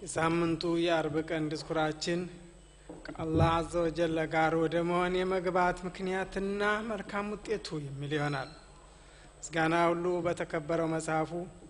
የሳምንቱ የአርብ ቀን ድስኩራችን ከአላህ አዘ ወጀለ ጋር ወደ መሆን የመግባት ምክንያትና መልካም ውጤቱ የሚል ይሆናል ምስጋና ሁሉ በተከበረው መጽሐፉ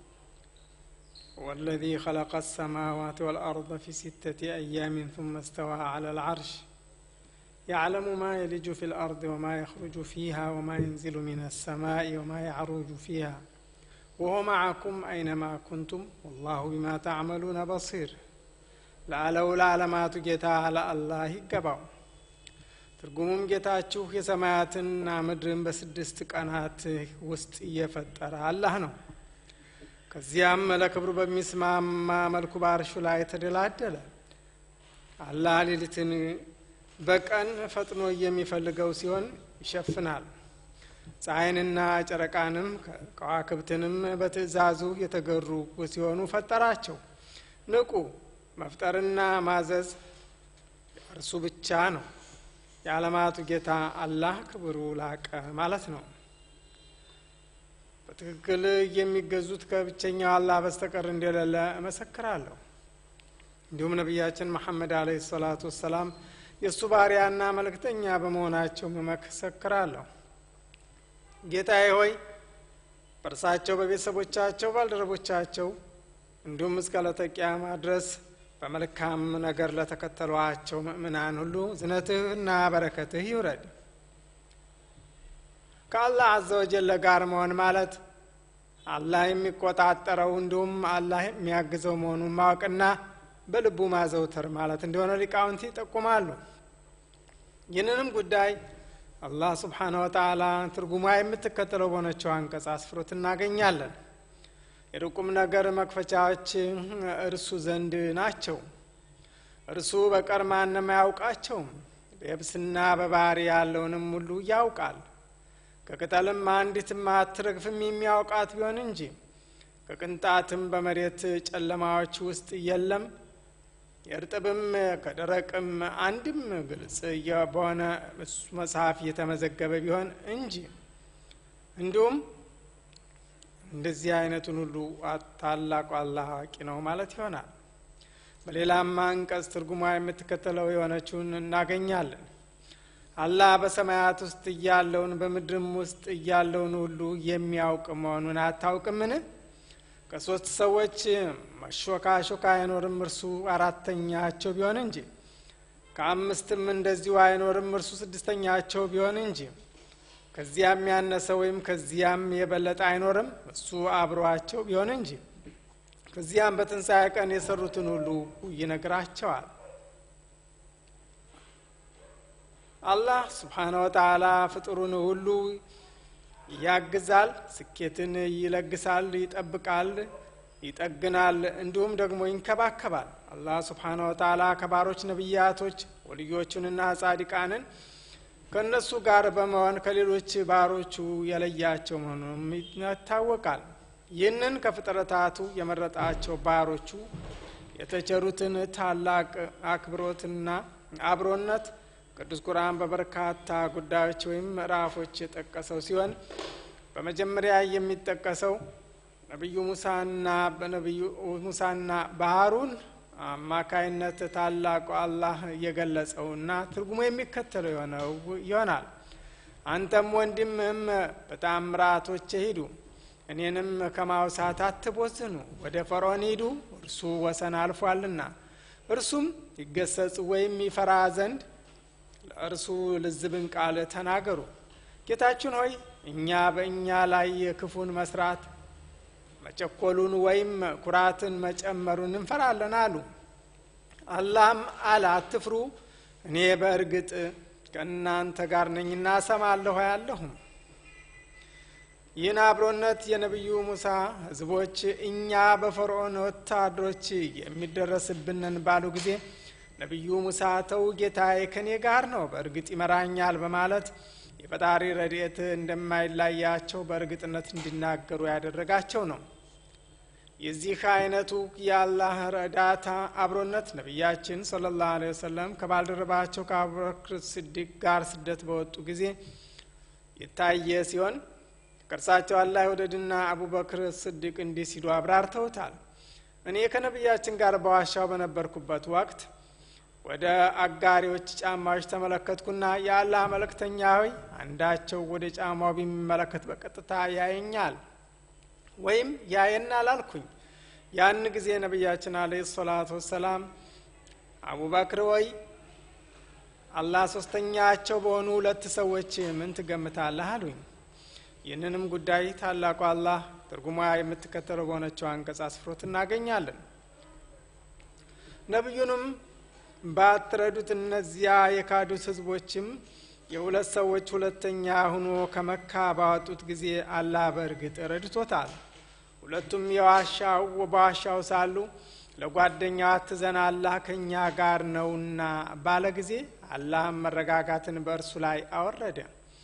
والذي خلق السماوات والأرض في ستة أيام ثم استوى على العرش يعلم ما يلج في الأرض وما يخرج فيها وما ينزل من السماء وما يعرج فيها وهو معكم أينما كنتم والله بما تعملون بصير ለአለው ለዓለማቱ ጌታ ለአላህ ይገባው ትርጉሙም ጌታችሁ የሰማያትና ምድርን በስድስት ቀናት ውስጥ እየፈጠረ አላህ ነው ከዚያም ለክብሩ በሚስማማ መልኩ ባርሹ ላይ ተደላደለ አላህ ሌሊትን በቀን ፈጥኖ የሚፈልገው ሲሆን ይሸፍናል ፀሐይንና ጨረቃንም ከዋክብትንም በትእዛዙ የተገሩ ሲሆኑ ፈጠራቸው ንቁ መፍጠርና ማዘዝ እርሱ ብቻ ነው የዓለማቱ ጌታ አላህ ክብሩ ላቀ ማለት ነው በትክክል የሚገዙት ከብቸኛው አላህ በስተቀር እንደሌለ እመሰክራለሁ እንዲሁም ነቢያችን መሐመድ አለ ሰላቱ ወሰላም የእሱ ባሪያና መልእክተኛ በመሆናቸው እመሰክራለሁ ጌታዬ ሆይ በእርሳቸው በቤተሰቦቻቸው ባልደረቦቻቸው እንዲሁም እስከ ለተቂያማ ድረስ በመልካም ነገር ለተከተሏቸው ምእምናን ሁሉ ዝነትህና በረከትህ ይውረድ ከአላህ አዘ ወጀለ ጋር መሆን ማለት አላህ የሚቆጣጠረው እንዲሁም አላህ የሚያግዘው መሆኑን ማወቅና በልቡ ማዘውተር ማለት እንደሆነ ሊቃውንቲ ይጠቁማሉ ይህንንም ጉዳይ አላህ ስብሓነ ወተላ ትርጉሟ የምትከተለው በሆነችው አንቀጽ አስፍሮት እናገኛለን የርቁም ነገር መክፈቻዎች እርሱ ዘንድ ናቸው እርሱ በቀር ማንም አያውቃቸውም በየብስና በባህር ያለውንም ሁሉ ያውቃል ከቅጠልም አንዲትም አትረግፍም የሚያውቃት ቢሆን እንጂ ከቅንጣትም በመሬት ጨለማዎች ውስጥ የለም የእርጥብም ከደረቅም አንድም ግልጽ በሆነ እሱ መጽሐፍ እየተመዘገበ ቢሆን እንጂ እንዲሁም እንደዚህ አይነቱን ሁሉ ታላቁ አላህ አዋቂ ነው ማለት ይሆናል በሌላም አንቀጽ ትርጉሟ የምትከተለው የሆነችውን እናገኛለን አላህ በሰማያት ውስጥ እያለውን በምድርም ውስጥ እያለውን ሁሉ የሚያውቅ መሆኑን አታውቅምን ከሶስት ሰዎች መሾካሾካ አይኖርም እርሱ አራተኛቸው ቢሆን እንጂ ከአምስትም እንደዚሁ አይኖርም እርሱ ስድስተኛቸው ቢሆን እንጂ ከዚያም ያነሰ ወይም ከዚያም የበለጠ አይኖርም እሱ አብሯቸው ቢሆን እንጂ ከዚያም በትንሣኤ ቀን የሰሩትን ሁሉ ይነግራቸዋል አላህ ስብሓነ ወተላ ፍጡሩን ሁሉ ያግዛል ስኬትን ይለግሳል ይጠብቃል ይጠግናል እንዲሁም ደግሞ ይንከባከባል አላህ ስብሓነ ወተላ ከባሮች ነቢያቶች ወልዮቹንና ጻዲቃንን ከእነሱ ጋር በመሆን ከሌሎች ባሮቹ የለያቸው መሆኑም ይታወቃል ይህንን ከፍጥረታቱ የመረጣቸው ባሮቹ የተቸሩትን ታላቅ አክብሮትና አብሮነት ቅዱስ ቁርአን በበርካታ ጉዳዮች ወይም ምዕራፎች የጠቀሰው ሲሆን በመጀመሪያ የሚጠቀሰው ነቢዩ ሙሳና በነቢዩ ሙሳና ባህሩን አማካይነት ታላቁ አላህ የገለጸውና ትርጉሙ የሚከተለው የሆነው ይሆናል አንተም ወንድምህም በታምራቶች ሂዱ እኔንም ከማውሳት አትቦዝኑ ወደ ፈርዖን ሂዱ እርሱ ወሰን አልፏልና እርሱም ይገሰጽ ወይም ይፈራ ዘንድ ለእርሱ ልዝብን ቃል ተናገሩ ጌታችን ሆይ እኛ በእኛ ላይ ክፉን መስራት መጨኮሉን ወይም ኩራትን መጨመሩን እንፈራለን አሉ አላህም አለ አትፍሩ እኔ በእርግጥ ከእናንተ ጋር ነኝና ሰማለሁ ያለሁም ይህን አብሮነት የነቢዩ ሙሳ ህዝቦች እኛ በፈርዖን ወታደሮች የሚደረስብንን ባሉ ጊዜ ነቢዩ ሙሳ ተው ጌታዬ ከኔ ጋር ነው በእርግጥ ይመራኛል በማለት የፈጣሪ ረድኤት እንደማይላያቸው በእርግጥነት እንዲናገሩ ያደረጋቸው ነው የዚህ አይነቱ የአላህ ረዳታ አብሮነት ነቢያችን ስለ ላሁ ወሰለም ከባልደረባቸው ከአቡበክር ስዲቅ ጋር ስደት በወጡ ጊዜ የታየ ሲሆን ከእርሳቸው አላህ ወደድና አቡበክር ስዲቅ እንዲህ ሲሉ አብራርተውታል እኔ ከነቢያችን ጋር በዋሻው በነበርኩበት ወቅት ወደ አጋሪዎች ጫማዎች ተመለከትኩና የአላህ መልእክተኛ ሆይ አንዳቸው ወደ ጫማው ቢመለከት በቀጥታ ያየኛል ወይም ያየናል አልኩኝ ያን ጊዜ ነቢያችን አለ ሰላቱ ወሰላም አቡበክር ወይ አላህ ሶስተኛቸው በሆኑ ሁለት ሰዎች ምን ትገምታለህ አሉኝ ይህንንም ጉዳይ ታላቁ አላህ ትርጉሟ የምትከተለው በሆነችው አንቀጽ አስፍሮት እናገኛለን ነቢዩንም ባትረዱት እነዚያ የካዱት ህዝቦችም የሁለት ሰዎች ሁለተኛ ሁኖ ከመካ ባወጡት ጊዜ አላህ በእርግጥ ረድቶታል ሁለቱም የዋሻው በዋሻው ሳሉ ለጓደኛው አትዘን አላህ ከእኛ ጋር ነውና ባለ ጊዜ አላህም መረጋጋትን በእርሱ ላይ አወረደ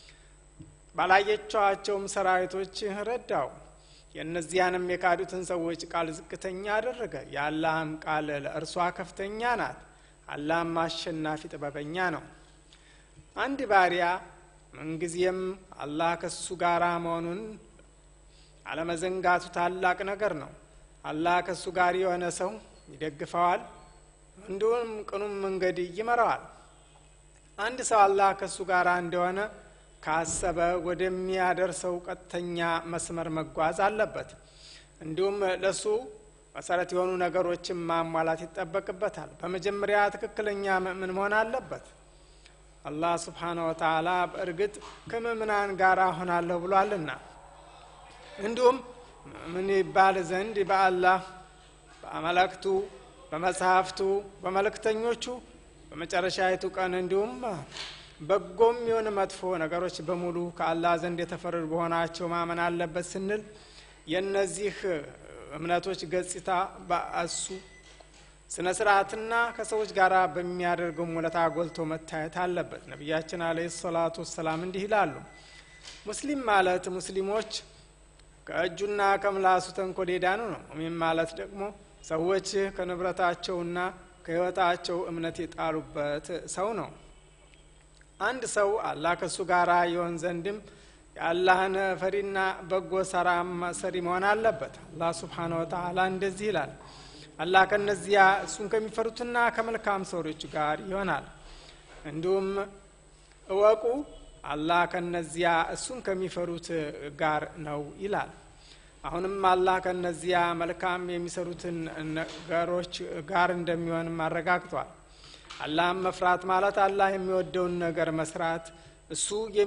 ባላየቸዋቸውም ሰራዊቶች ረዳው የእነዚያንም የካዱትን ሰዎች ቃል ዝቅተኛ አደረገ የአላህም ቃል ለእርሷ ከፍተኛ ናት አላህም አሸናፊ ጥበበኛ ነው አንድ ባሪያ ምንጊዜም አላህ ከሱ ጋር መሆኑን አለመዘንጋቱ ታላቅ ነገር ነው አላህ ከእሱ ጋር የሆነ ሰው ይደግፈዋል እንዲሁም ቅኑም መንገድ ይመራዋል አንድ ሰው አላህ ከእሱ ጋር እንደሆነ ካሰበ ወደሚያደርሰው ቀጥተኛ መስመር መጓዝ አለበት እንዲሁም ለሱ መሰረት የሆኑ ነገሮችን ማሟላት ይጠበቅበታል በመጀመሪያ ትክክለኛ ምእምን መሆን አለበት አላህ ስብሓነ ወተላ በእርግጥ ከምእምናን ጋር ሆናለሁ ብሏልና እንዲሁም ምን ይባል ዘንድ በአላህ በመለክቱ በመጽሐፍቱ በመልእክተኞቹ በመጨረሻይቱ ቀን እንዲሁም በጎም የሆነ መጥፎ ነገሮች በሙሉ ከአላህ ዘንድ የተፈረዱ በሆናቸው ማመን አለበት ስንል የእነዚህ እምነቶች ገጽታ በእሱ ስነ ስርዓትና ከሰዎች ጋር በሚያደርገው ሙለታ ጎልቶ መታየት አለበት ነቢያችን አለ ሰላቱ ወሰላም እንዲህ ይላሉ ሙስሊም ማለት ሙስሊሞች ከእጁና ከምላሱ ተንኮል የዳኑ ነው ሚም ማለት ደግሞ ሰዎች ከንብረታቸውና ከህይወታቸው እምነት የጣሉበት ሰው ነው አንድ ሰው አላህ ከእሱ ጋር የሆን ዘንድም የአላህን ፈሪና በጎ ሰራም ሰሪ መሆን አለበት አላህ ስብሓን ወተላ እንደዚህ ይላል አላህ ከነዚያ እሱን ከሚፈሩትና ከመልካም ሰዎች ጋር ይሆናል እንዲሁም እወቁ አላህ ከነዚያ እሱን ከሚፈሩት ጋር ነው ይላል አሁንም አላህ ከነዚያ መልካም የሚሰሩትን ነገሮች ጋር እንደሚሆንም አረጋግጧል አላህም መፍራት ማለት አላህ የሚወደውን ነገር መስራት እሱ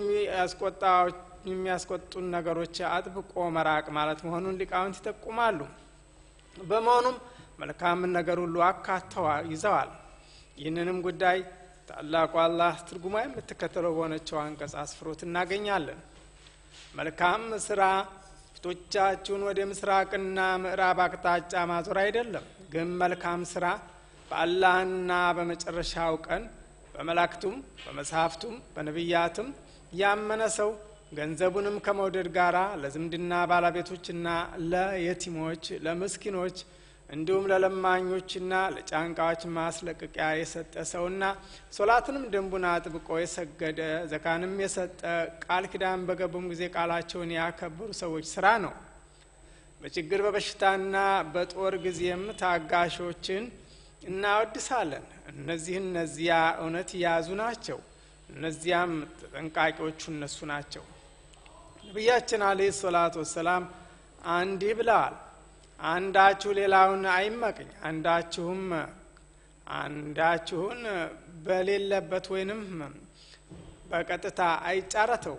የሚያስቆጡን ነገሮች አጥብቆ መራቅ ማለት መሆኑን ሊቃውንት ይጠቁማሉ በመሆኑም መልካምን ነገር ሁሉ አካተዋ ይዘዋል ይህንንም ጉዳይ ታላቁ አላህ ትርጉማ የምትከተለው በሆነችው አንቀጽ አስፍሮት እናገኛለን መልካም ስራ ፊቶቻችሁን ወደ ምስራቅና ምዕራብ አቅጣጫ ማዞር አይደለም ግን መልካም ስራ በአላህና በመጨረሻው ቀን በመላእክቱም በመጽሐፍቱም በነቢያትም ያመነ ሰው ገንዘቡንም ከመውደድ ጋር ለዝምድና ባለቤቶችና ለየቲሞች ለምስኪኖች እንዲሁም ለለማኞችና ለጫንቃዎች ማስለቀቂያ የሰጠ ሰውና ሶላትንም ደንቡን አጥብቆ የሰገደ ዘካንም የሰጠ ቃል ኪዳን በገቡም ጊዜ ቃላቸውን ያከበሩ ሰዎች ስራ ነው በችግር በበሽታና በጦር ጊዜም ታጋሾችን እናወድሳለን እነዚህ እነዚያ እውነት የያዙ ናቸው እነዚያም ተጠንቃቂዎቹ እነሱ ናቸው ነቢያችን አለ ሰላቱ ወሰላም አንዲህ ብለዋል አንዳችሁ ሌላውን አይመቅኝ አንዳችሁም አንዳችሁን በሌለበት ወይንም በቀጥታ አይጫረተው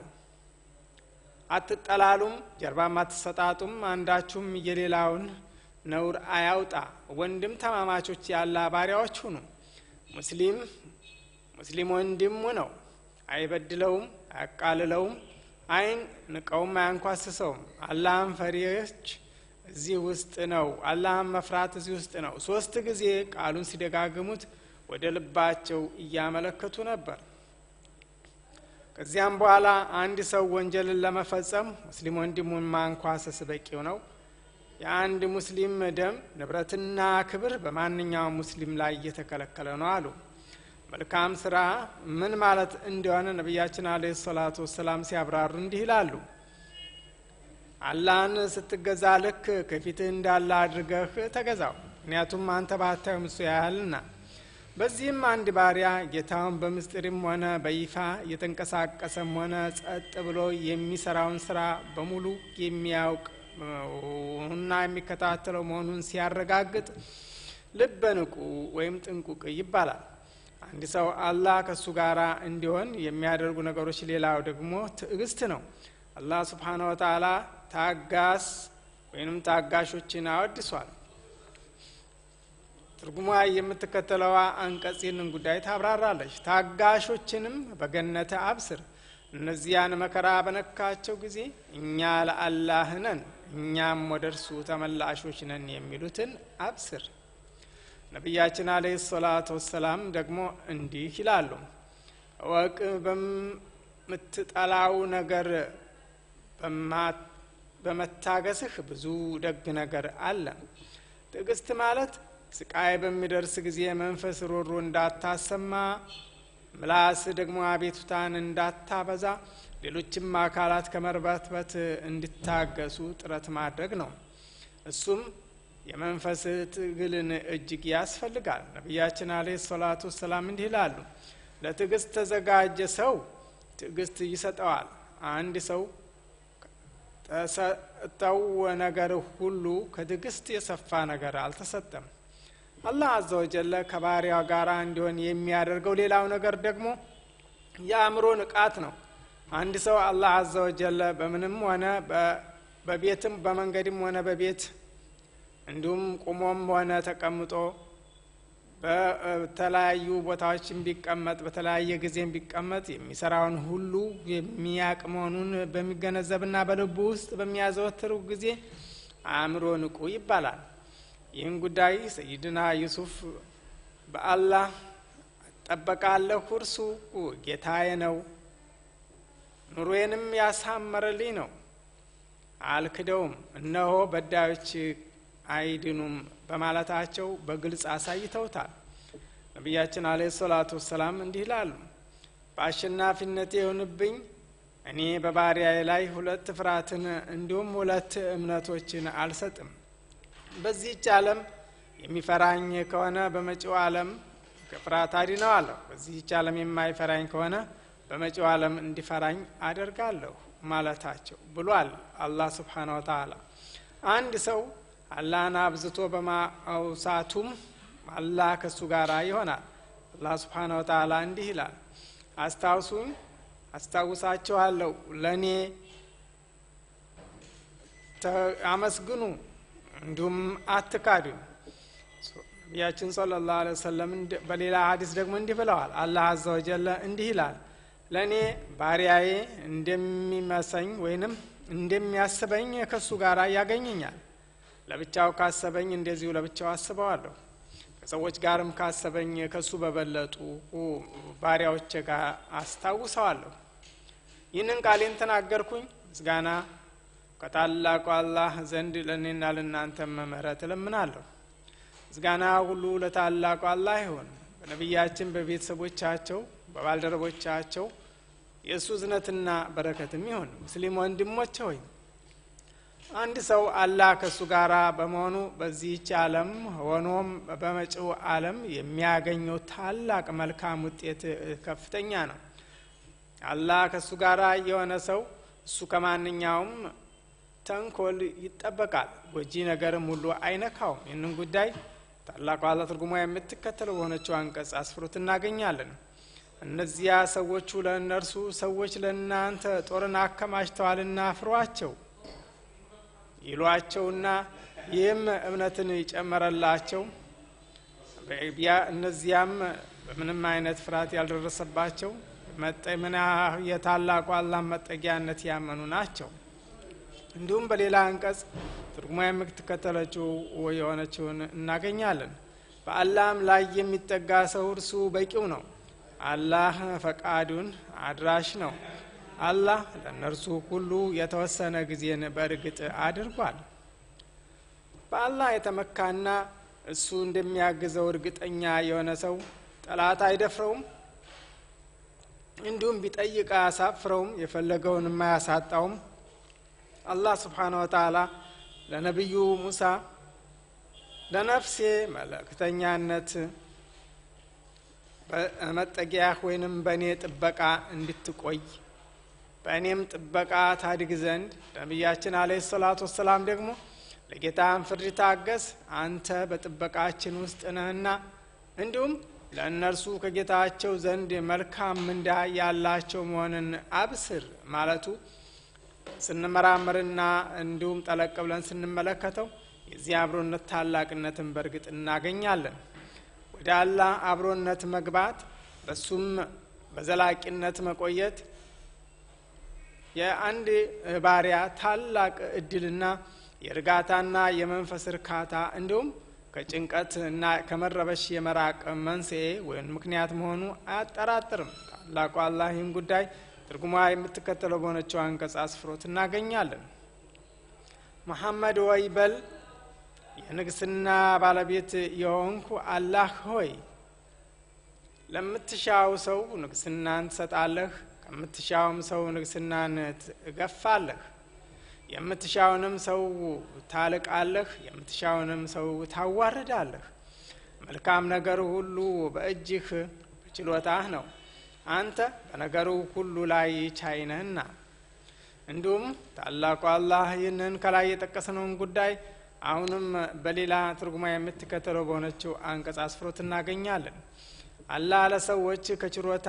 አትጠላሉም ጀርባም አትሰጣጡም አንዳችሁም የሌላውን ነውር አያውጣ ወንድም ተማማቾች ያላ ባሪያዎች ሁኑ ሙስሊም ሙስሊም ወንድሙ ነው አይበድለውም አያቃልለውም አይን ንቀውም አያንኳስሰውም አላህን ፈሪዎች እዚህ ውስጥ ነው አላህን መፍራት እዚህ ውስጥ ነው ሶስት ጊዜ ቃሉን ሲደጋግሙት ወደ ልባቸው እያመለከቱ ነበር ከዚያም በኋላ አንድ ሰው ወንጀልን ለመፈጸም ሙስሊም ወንድሙን ማንኳሰስ በቂው ነው የአንድ ሙስሊም ደም ንብረትና ክብር በማንኛውም ሙስሊም ላይ እየተከለከለ ነው አሉ መልካም ስራ ምን ማለት እንደሆነ ነቢያችን አለ ሰላቱ ወሰላም ሲያብራሩ እንዲህ ይላሉ አላህን ስትገዛ ልክ ከፊትህ እንዳለ አድርገህ ተገዛው ምክንያቱም አንተ ባታዩም እሱ ያያልና በዚህም አንድ ባሪያ ጌታውን በምስጢርም ሆነ በይፋ እየተንቀሳቀሰም ሆነ ጸጥ ብሎ የሚሰራውን ስራ በሙሉ የሚያውቅ እና የሚከታተለው መሆኑን ሲያረጋግጥ ልበ ንቁ ወይም ጥንቁቅ ይባላል። አንድ ሰው አላህ ከእሱ ጋር እንዲሆን የሚያደርጉ ነገሮች ሌላው ደግሞ ትዕግስት ነው። አላህ ስብሓነ ወተዓላ ታጋስ ወይንም ታጋሾችን አወድሷል። ትርጉሟ የምትከተለዋ አንቀጽ ይህንን ጉዳይ ታብራራለች። ታጋሾችንም በገነተ አብስር፣ እነዚያን መከራ በነካቸው ጊዜ እኛ ለአላህ ነን እኛም ወደ እርሱ ተመላሾች ነን የሚሉትን አብስር። ነቢያችን አለይሂ ሰላቱ ወሰላም ደግሞ እንዲህ ይላሉ፣ እወቅ በምትጠላው ነገር በመታገስህ ብዙ ደግ ነገር አለ። ትዕግስት ማለት ስቃይ በሚደርስ ጊዜ መንፈስ ሮሮ እንዳታሰማ፣ ምላስ ደግሞ አቤቱታን እንዳታበዛ፣ ሌሎችም አካላት ከመርበትበት እንዲታገሱ ጥረት ማድረግ ነው። እሱም የመንፈስ ትግልን እጅግ ያስፈልጋል። ነቢያችን አለይሂ ሰላቱ ወሰላም እንዲህ ይላሉ፣ ለትዕግስት ተዘጋጀ ሰው ትዕግስት ይሰጠዋል። አንድ ሰው ተሰጠው ነገር ሁሉ ከትዕግስት የሰፋ ነገር አልተሰጠም። አላህ አዘ ወጀለ ከባሪያው ጋር እንዲሆን የሚያደርገው ሌላው ነገር ደግሞ የአእምሮ ንቃት ነው። አንድ ሰው አላህ አዘ ወጀለ በምንም ሆነ በቤትም በመንገድም ሆነ በቤት እንዲሁም ቁሞም ሆነ ተቀምጦ በተለያዩ ቦታዎችን ቢቀመጥ በተለያየ ጊዜም ቢቀመጥ የሚሰራውን ሁሉ የሚያቅ መሆኑን በሚገነዘብና በልቡ ውስጥ በሚያዘወትሩ ጊዜ አእምሮ ንቁ ይባላል። ይህን ጉዳይ ሰይድና ዩሱፍ በአላህ እጠበቃለሁ፣ እርሱ ጌታዬ ነው፣ ኑሮዬንም ያሳመረልኝ ነው፣ አልክደውም፣ እነሆ በዳዮች አይድኑም በማለታቸው በግልጽ አሳይተውታል። ነቢያችን አለ ሰላቱ ወሰላም እንዲህ ይላሉ፣ በአሸናፊነቴ የሆንብኝ እኔ በባሪያዬ ላይ ሁለት ፍርሃትን እንዲሁም ሁለት እምነቶችን አልሰጥም። በዚህች ዓለም የሚፈራኝ ከሆነ በመጪው ዓለም ከፍርሃት አድነዋለሁ። በዚህች ዓለም የማይፈራኝ ከሆነ በመጪው ዓለም እንዲፈራኝ አደርጋለሁ ማለታቸው ብሏል አላህ ስብሓነ ወተዓላ አንድ ሰው አላህን አብዝቶ በማውሳቱም አላህ ከእሱ ጋር ይሆናል። አላህ ስብሓነ ወተዓላ እንዲህ ይላል፣ አስታውሱኝ አስታውሳችኋለሁ፣ ለእኔ አመስግኑ፣ እንዲሁም አትካዱኝ። ነቢያችን ሰለላሁ ዐለይሂ ወሰለም በሌላ ሀዲስ ደግሞ እንዲህ ብለዋል። አላህ አዘ ወጀለ እንዲህ ይላል፣ ለእኔ ባሪያዬ እንደሚመሰኝ ወይንም እንደሚያስበኝ ከእሱ ጋር ያገኘኛል ለብቻው ካሰበኝ እንደዚሁ ለብቻው አስበዋለሁ። ከሰዎች ጋርም ካሰበኝ ከሱ በበለጡ ባሪያዎቼ ጋር አስታውሰዋለሁ። ይህንን ቃሌን ተናገርኩኝ። ምስጋና ከታላቁ አላህ ዘንድ ለእኔና ለእናንተም ምህረት እለምናለሁ። ምስጋና ሁሉ ለታላቁ አላህ ይሁን። በነቢያችን በቤተሰቦቻቸው፣ በባልደረቦቻቸው የእሱ እዝነትና በረከትም ይሁን። ሙስሊም ወንድሞቼ ሆይ አንድ ሰው አላህ ከእሱ ጋር በመሆኑ በዚህች ዓለም ሆኖም በመጪው ዓለም የሚያገኘው ታላቅ መልካም ውጤት ከፍተኛ ነው። አላህ ከእሱ ጋር የሆነ ሰው እሱ ከማንኛውም ተንኮል ይጠበቃል፣ ጎጂ ነገርም ሁሉ አይነካውም። ይህንን ጉዳይ ታላቁ አላህ ትርጉሟ የምትከተለው በሆነችው አንቀጽ አስፍሮት እናገኛለን። እነዚያ ሰዎቹ ለእነርሱ ሰዎች ለእናንተ ጦርን አከማችተዋልና ፍሯቸው ይሏቸውና ይህም እምነትን ይጨመረላቸው። እነዚያም በምንም አይነት ፍርሃት ያልደረሰባቸው መጠምና የታላቁ አላህ መጠጊያነት ያመኑ ናቸው። እንዲሁም በሌላ አንቀጽ ትርጉማ የምትከተለችው የሆነችውን እናገኛለን። በአላህም ላይ የሚጠጋ ሰው እርሱ በቂው ነው። አላህ ፈቃዱን አድራሽ ነው። አላህ ለእነርሱ ሁሉ የተወሰነ ጊዜን በእርግጥ አድርጓል። በአላህ የተመካና እሱ እንደሚያግዘው እርግጠኛ የሆነ ሰው ጠላት አይደፍረውም፣ እንዲሁም ቢጠይቅ አያሳፍረውም፣ የፈለገውን የማያሳጣውም። አላህ ስብሓነ ወተዓላ ለነቢዩ ሙሳ ለነፍሴ መልእክተኛነት መጠጊያህ ወይንም በእኔ ጥበቃ እንድትቆይ በእኔም ጥበቃ ታድግ ዘንድ ነቢያችን አለ ሰላቱ ወሰላም ደግሞ ለጌታን ፍርድ ታገስ፣ አንተ በጥበቃችን ውስጥ ነህና፣ እንዲሁም ለእነርሱ ከጌታቸው ዘንድ መልካም ምንዳ ያላቸው መሆንን አብስር ማለቱ ስንመራመርና እንዲሁም ጠለቅ ብለን ስንመለከተው የዚህ አብሮነት ታላቅነትን በእርግጥ እናገኛለን። ወደ አላህ አብሮነት መግባት በሱም በዘላቂነት መቆየት የአንድ ባሪያ ታላቅ እድልና የእርጋታና የመንፈስ እርካታ እንዲሁም ከጭንቀት እና ከመረበሽ የመራቅ መንስኤ ወይም ምክንያት መሆኑ አያጠራጥርም። ታላቁ አላህ ይህን ጉዳይ ትርጉሟ የምትከተለው በሆነችው አንቀጽ አስፍሮት እናገኛለን። መሐመድ ወይ በል የንግስና ባለቤት የሆንኩ አላህ ሆይ ለምትሻው ሰው ንግስናን ትሰጣለህ፣ ከምትሻውም ሰው ንግስናን ትገፋለህ። የምትሻውንም ሰው ታልቃለህ፣ የምትሻውንም ሰው ታዋርዳለህ። መልካም ነገር ሁሉ በእጅህ በችሎታህ ነው፣ አንተ በነገሩ ሁሉ ላይ ቻይ ነህና። እንዲሁም ታላቁ አላህ ይህንን ከላይ የጠቀስነውን ጉዳይ አሁንም በሌላ ትርጉማ የምትከተለው በሆነችው አንቀጽ አስፍሮት እናገኛለን። አላህ ለሰዎች ከችሮታ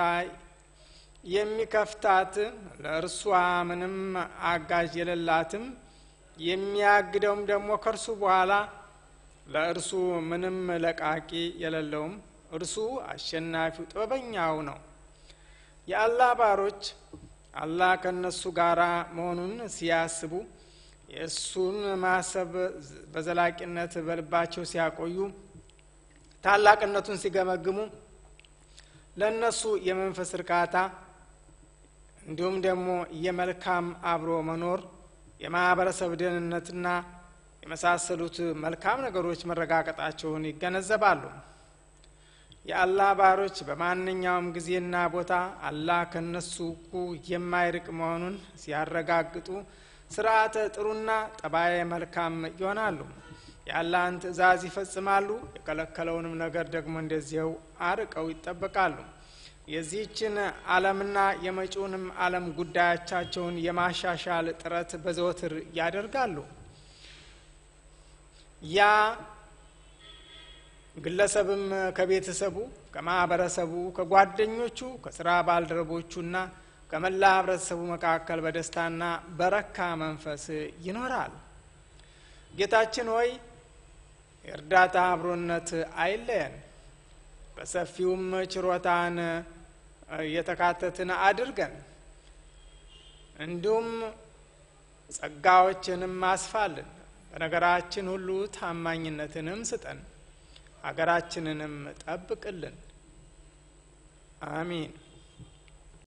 የሚከፍታት ለእርሷ ምንም አጋዥ የሌላትም የሚያግደውም ደግሞ ከእርሱ በኋላ ለእርሱ ምንም ለቃቂ የሌለውም እርሱ አሸናፊው ጥበበኛው ነው። የአላህ ባሮች አላህ ከእነሱ ጋር መሆኑን ሲያስቡ የእሱን ማሰብ በዘላቂነት በልባቸው ሲያቆዩ ታላቅነቱን ሲገመግሙ ለእነሱ የመንፈስ እርካታ እንዲሁም ደግሞ የመልካም አብሮ መኖር የማህበረሰብ ደህንነትና የመሳሰሉት መልካም ነገሮች መረጋገጣቸውን ይገነዘባሉ። የአላህ ባሮች በማንኛውም ጊዜና ቦታ አላህ ከነሱ እኩ የማይርቅ መሆኑን ሲያረጋግጡ ስርዓተ ጥሩና ጠባየ መልካም ይሆናሉ። የአላህን ትእዛዝ ይፈጽማሉ። የከለከለውንም ነገር ደግሞ እንደዚያው አርቀው ይጠበቃሉ። የዚህችን ዓለምና የመጪውንም ዓለም ጉዳዮቻቸውን የማሻሻል ጥረት በዘወትር ያደርጋሉ። ያ ግለሰብም ከቤተሰቡ፣ ከማህበረሰቡ፣ ከጓደኞቹ፣ ከስራ ባልደረቦቹና ከመላ ህብረተሰቡ መካከል በደስታና በረካ መንፈስ ይኖራል። ጌታችን ሆይ የእርዳታ አብሮነት አይለየን፣ በሰፊውም ችሮታን የተካተትን አድርገን፣ እንዲሁም ጸጋዎችንም አስፋልን፣ በነገራችን ሁሉ ታማኝነትንም ስጠን፣ ሀገራችንንም ጠብቅልን። አሚን።